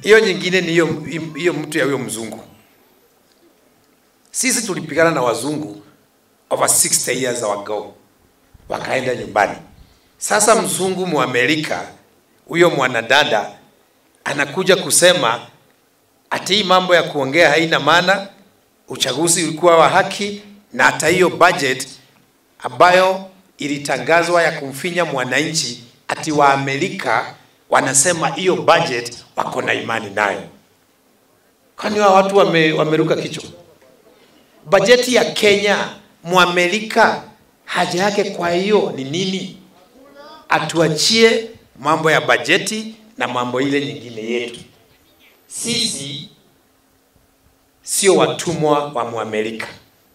hiyo nyingine ni hiyo hiyo mtu ya huyo mzungu. Sisi tulipigana na wazungu over 60 years ago, wakaenda nyumbani. Sasa mzungu Muamerika huyo mwanadada anakuja kusema ati hii mambo ya kuongea haina maana, uchaguzi ulikuwa wa haki, na hata hiyo budget ambayo ilitangazwa ya kumfinya mwananchi, ati wa Amerika wanasema hiyo budget wako na imani nayo. Kwani wa watu wame, wameruka kichwa? Bajeti ya Kenya, Muamerika haja yake kwa hiyo ni nini? Atuachie mambo ya bajeti na mambo ile nyingine yetu. Sisi sio watumwa wa Muamerika.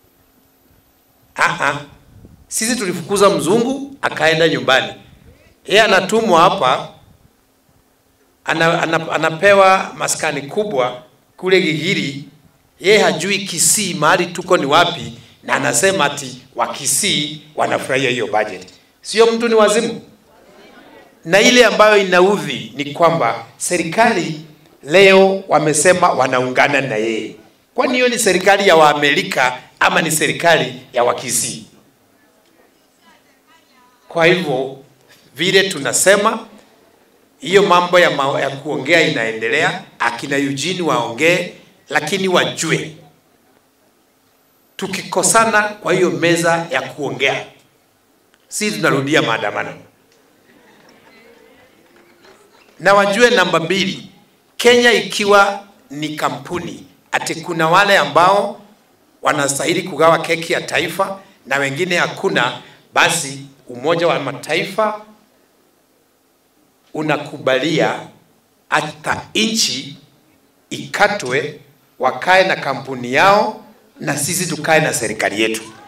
Aha. Sisi tulifukuza mzungu akaenda nyumbani, yeye anatumwa hapa ana, ana, anapewa maskani kubwa kule Gigiri. Yeye hajui Kisii mahali tuko ni wapi, na anasema ati wa Kisii wanafurahia hiyo budget. Sio mtu ni wazimu? Na ile ambayo inaudhi ni kwamba serikali leo wamesema wanaungana na yeye. Kwani hiyo ni serikali ya Waamerika ama ni serikali ya Wakisii? Kwa hivyo vile tunasema hiyo mambo ya, ma ya kuongea inaendelea, akina Eugene waongee, lakini wajue tukikosana kwa hiyo meza ya kuongea, si tunarudia maandamano. Na wajue namba mbili, Kenya ikiwa ni kampuni, ati kuna wale ambao wanastahili kugawa keki ya taifa na wengine hakuna, basi Umoja wa Mataifa unakubalia hata nchi ikatwe, wakae na kampuni yao na sisi tukae na serikali yetu.